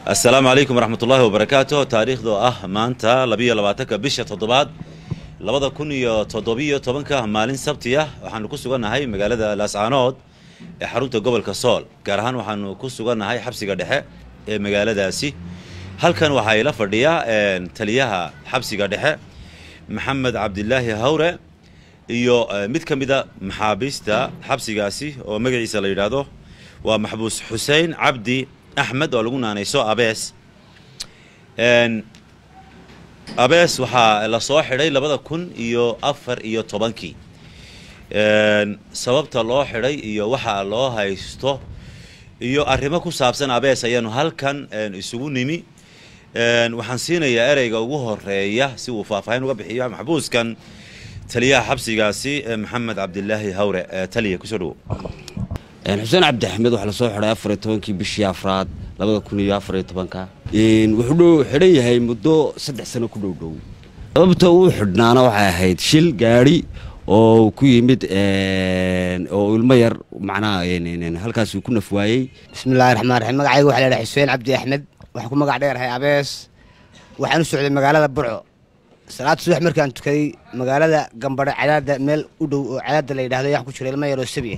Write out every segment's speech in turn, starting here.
assalaamu calaykum waraxmat ullaahi wabarakaatu taariikhdoo ah maanta labiyo labaatanka bisha toddobaad labada kun iyo toddobiyo tobanka maalin sabti ah waxaanu ku sugannahay magaalada laascaanood ee xarunta gobolka sool gaar ahaan waxaanu ku sugannahay xabsiga dhexe ee magaaladaasi halkan waxaa ila fadhiya taliyaha xabsiga dhexe maxamed cabdilaahi hawre iyo mid ka mida maxaabiista xabsigaasi oo magaciisa la yidhaahdo waa maxbuus xuseen cabdi axmed oo lagu naanayso abees abees waxaa la soo xidhay labada kun iyo afar iyo tobankii sababta loo xidhay iyo waxa loo haysto iyo arrimo ku saabsan abees ayaanu halkan isugu nimi waxaan siinayaa ereyga ugu horeeya si uu faahfaahin uga bixiyo maxbuuskan taliyaha xabsigaasi maxamed cabdilaahi hawre taliya kusoo dhawo xuseen cabdi axmed waxaa lasoo xidhay afariyo tobankii bishii afraad labada kun iyo afariyo tobanka wuxuu xidhan yahay muddo saddex sano ku dhow dhow sababta uu xidhnaana waxay ahayd shil gaadhi oo ku yimid oo ilmo yar macnaha halkaas uu ku naf waayey bismillahi raxmaan raxiim magacayga waxaa leedahay xuseen cabdi axmed waxaan ku magac dheerahay abees waxaan u socday magaalada burco salaad subax markaan tukaday magaalada gambadhe cadaada meel u dhow oo cadaada la yidhahdo ayaan ku jira ilmo yaroo sabiya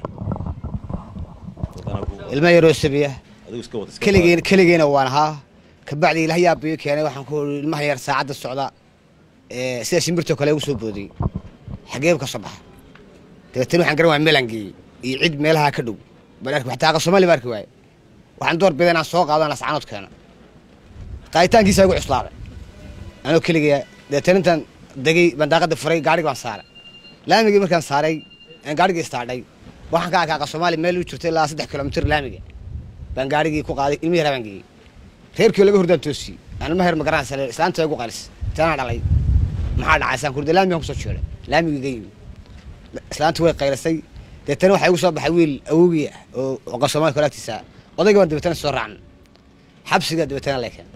ilmo yaroo sabiya keligeen keligeena waan ahaa kabacdi ilaah yaabiyo keenay waxaan ku ii ilmaha yar saacadda socda sida shimbirtoo kale ugu soo boodiyey xageeb ka soo baxa dabeetana waxaan garan waaya meelaan geeyey iyo cid meelaha ka dhow baan arki xataa aqal soomaali baan arki waaye waxaan door bida inaan soo qaadaan lascaanood keena qaaditaankiisa igu cuslaaday anoo keligaya dabeetana intaan degay baan daaqada furay gaarigi baan saaray laamigii markaan saaray gaarigii istaadhay waxaan ka arkay aqal soomaali meel u jirta ilaa saddex kilomitir laamiga baan gaarigii ku qaaday ilmi yaraa baan geeyey reerkii laga hordaan toosiyey aan ilma heer magaranaysa islaanta igu qalis tanaa dhalay maxaa dhacay saan kurde laamigaan kusoo jeeday laamigii ga yimi islaantu way qaylasay deetana waxaa igu soo baxay wiil awogii ah oo aqal soomaali kolaagtiisa odayga baan dabeetana soo raacna xabsiga dabeetana leekeen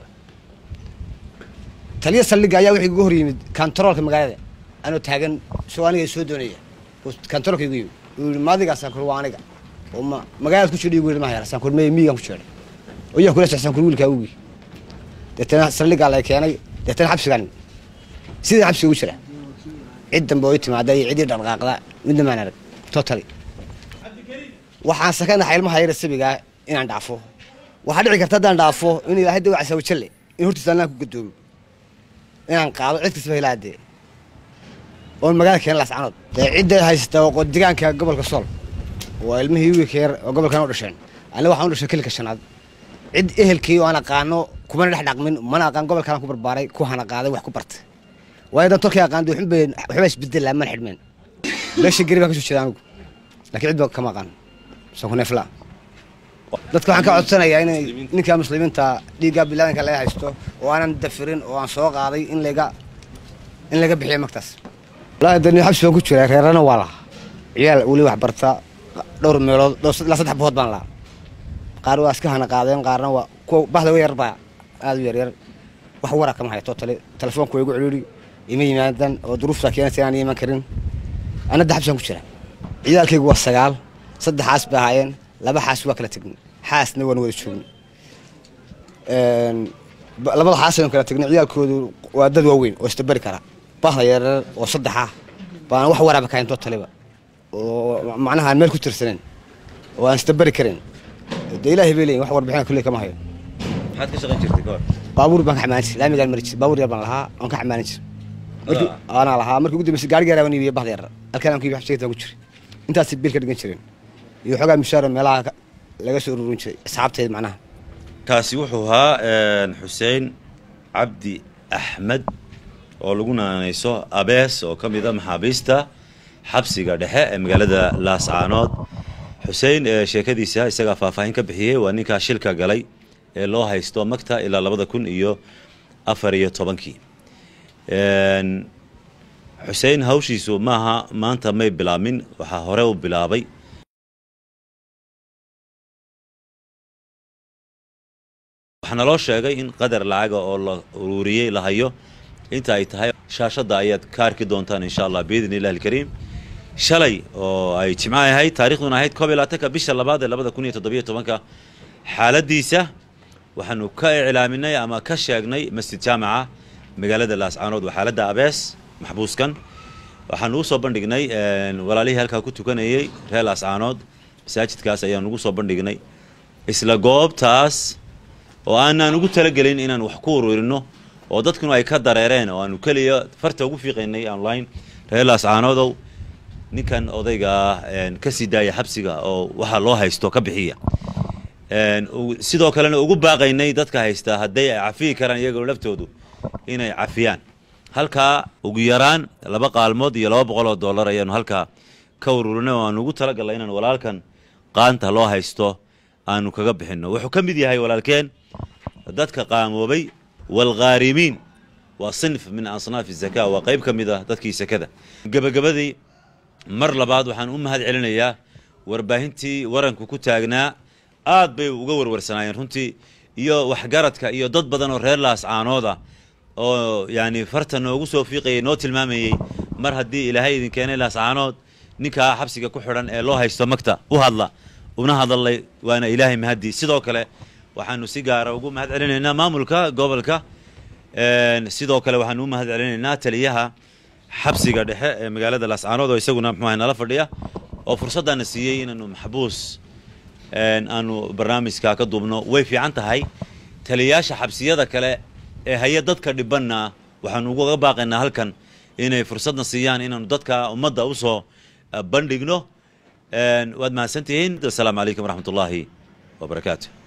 taliya saldhigga ayaa wuxuu igu hor yimid kantaroolka magaalada anoo taagan isagoo aniga soo doonaya kantaroolka igu yimid uu yidhi maadigaasaan kur waa aniga oo ma magaalada ku jidha igu yidhi mahayar saan kur mey miyigaan ku jeedhay oo yaa kula socsan kur wiilkaa awgii deetana saldhiggaa lay keenay deetana xabsigaan sidii xabsiga ugu jira cid dambe oo i timaada iyo ciddii dhaqdhaqaaqda midna maan arag totally waxaan sakanahay ilmaha yara sabigaa inaan dhaafo waxaa dhici karta haddaan dhaafo in ilaahay dawa casawajalle in hortiisa anaan ku gadoomo inaan qaado cid kastaba hilaadee oon magaalada keena laascanood dee cidda haysata oo deegaanka gobolka sool waa ilmihii wiilka yar oo gobolkan u dhasheen aniga waxaan u dhashay kelika shanaad cid ehelkii oo aan aqaano kumana dhex dhaqmin mana aqaan gobolkaan ku barbaaray ku hana qaaday wax ku bartay waayo dan tolkii aqaan dee waxba waxba isbedelaa mana xidhmeen meesha geri baan ka soo jeeda anigu laakiin cid ba kama aqaan soo ku neeflaa dadka waxaan ka codsanayaa inay ninka muslimiinta dhiigga bilaadanka laga haysto oo aanan dafirin oo aan soo qaaday in laga in laga bixiyo magtaas wallaahi dani xabsi baan ku jiraa reerana waa lahaa ciyaal weli wax barta dhowr meelood ilaa saddex bohood baan lahaa qaar waa iska hana qaadeen qaarna waa kuwa bahda wa yarbaa aada u yaryar wax wara kama hayo totale telefoonku waa igu celiiri ima yimaadan oo duruuftaa keenaysa inaan iman karin anadda xabsi baan ku jiraa ciyaalkaygu waa sagaal saddex xaas bay ahaayeen laba xaas waa kala tegnay xaasna waan wada joognay labada xaas waan kala tegnay ciyaalkoodu waa dad waaweyn oo istabari kara bahda yaryar oo saddex ah baana wax waraaba kahayn totaliba oo macnaha aan meel ku tirsanen oo aan istabari karin dee ilaahay bay leeyihin wax warbixina kulley kama hayo maxaad ka shaqayn jirtay kahor baabuur baan ka xamaalan jiray laamigaan mari jiray baabuur yar baan lahaa oon ka xamaalan jiray markii aanaa lahaa markii ugu dambeysay gaariga yaraa baan iibiyey bahda yarar halkaan aan ku iibiy xabsigeed baan ku jiray intaasay biil ka dhigan jireen iyo xoogaa mishaaro meelaha laga soo ururin jiray asxaabteed macnaha kaasi wuxuu ahaa xuseen cabdi axmed oo lagu naanayso abees oo ka mid a maxaabiista xabsiga dhexe ee magaalada laascaanood xuseen sheekadiisa isagaa faahfaahin ka bixiyey waa ninkaa shilka galay ee loo haysto magta ilaa labada kun iyo afar iyo tobankii xuseen hawshiisu maaha maanta may bilaabmin waxaa hore u bilaabay waxaana loo sheegay in qadar lacaga oo la ururiyey la hayo inta ay tahay shaashadda ayaad ka arki doontaan insha allah biidni illahi alkariim shalay oo ay jimco ahayd taarikhduna ahayd koob iyo labaatanka bisha labaad ee labada kun iyo toddobiyo tobanka xaaladiisa waxaanu ka iclaaminay ama ka sheegnay masjid jaamaca magaalada laascaanood waa xaaladda abees maxbuuskan waxaanu u soo bandhignay walaalihii halkaa ku tukanayey reer laascaanood masaajidkaas ayaanu ugu soo bandhignay isla goobtaas oo aanaan ugu talagelin inaan wax ku ururino oo dadkuna ay ka dareereen oo aanu keliya farta ugu fiiqaynay online reer laascaanoodow ninkan odayga ah ka sii daaya xabsiga oo waxa loo haysto ka bixiya sidoo kalena ugu baaqaynay dadka haystaa hadday ay cafiyi karaan iyagoo laftoodu inay cafiyaan halkaa ugu yaraan laba qaalmood iyo laba boqol oo dollar ayaanu halkaa ka ururinay oo aanu ugu talagalnay inaan walaalkan qaanta loo haysto aanu kaga bixinno wuxuu ka mid yahay walaalkeen dadka qaamoobay waalghaarimiin waa sinf min asnaafi zaka waa qayb ka mid ah dadkii sakada gebagabadii mar labaad waxaan u mahad celinayaa warbaahintii waranku ku taagnaa aad bay uga warwarsanaayeen runtii iyo waxgaradka iyo dad badan oo reer laascaanooda oo yani farta noogu soo fiiqayay noo tilmaamayey mar haddii ilaahay idin keenay laascaanood ninkaa xabsiga ku xidhan ee loo haysto magta u hadla una hadalay waana ilaahay mahadii sidoo kale waxaanu si gaara ugu mahad celinaynaa maamulka gobolka sidoo kale waxaanu u mahad celinaynaa taliyaha xabsiga dhexe ee magaalada laascaanood oo isaguna muxuaha nala fadhiya oo fursaddaana siiyey inaanu maxbuus aanu barnaamijka ka duubno way fiican tahay taliyayaasha xabsiyada kale ee haya dadka dhibanna waxaanu uga baaqaynaa halkan inay fursadna siiyaan inaanu dadka ummadda usoo bandhigno waad mahadsantihiin asalaamu calaykum waraxmat ullaahi wabarakaatu